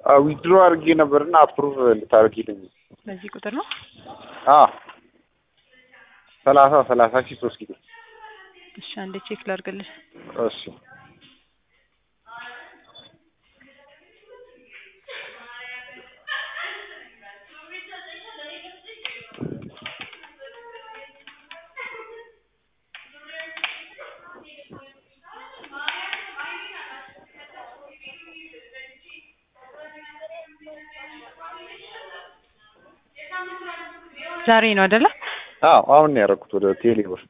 ዊድሮ አድርጌ ነበርና አፕሩቭ ልታደርጊልኝ በዚህ ቁጥር ነው። አ ሰላሳ ሰላሳ ሺህ ሶስት ኪሎ እሺ አንዴ ቼክ ላድርግልህ። እሺ ዛሬ ነው አይደለ? አዎ አሁን ነው ያደረኩት ወደ ቴሌ ብር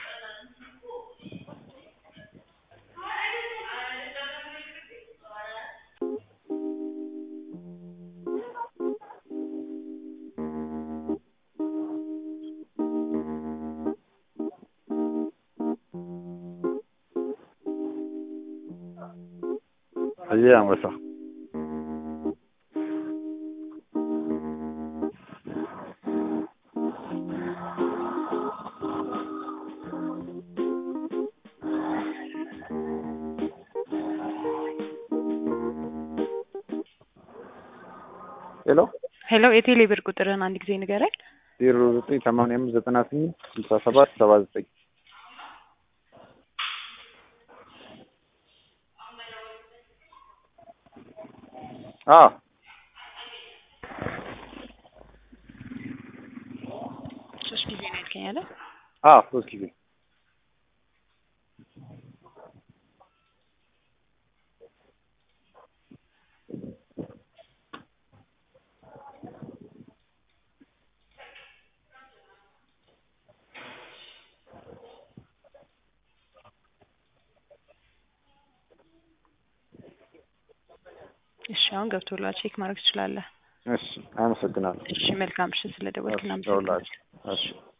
አየህ አንበሳ ሄሎ ሄሎ የቴሌ ብር ቁጥርህን አንድ ጊዜ ንገረኝ። ዜሮ ዘጠኝ ሰማንያ አምስት ዘጠና ስምንት ስልሳ ሰባት ሰባ ዘጠኝ አዎ ሶስት ጊዜ ነው ያልከኝ አይደል? አዎ ሶስት ጊዜ እሺ አሁን ገብቶላል። ቼክ ማድረግ ትችላለህ። እሺ አመሰግናለሁ እሺ መልካም ምሽት። ስለደወልክ እሺ እናመሰግናለን። ደውላችሁ እሺ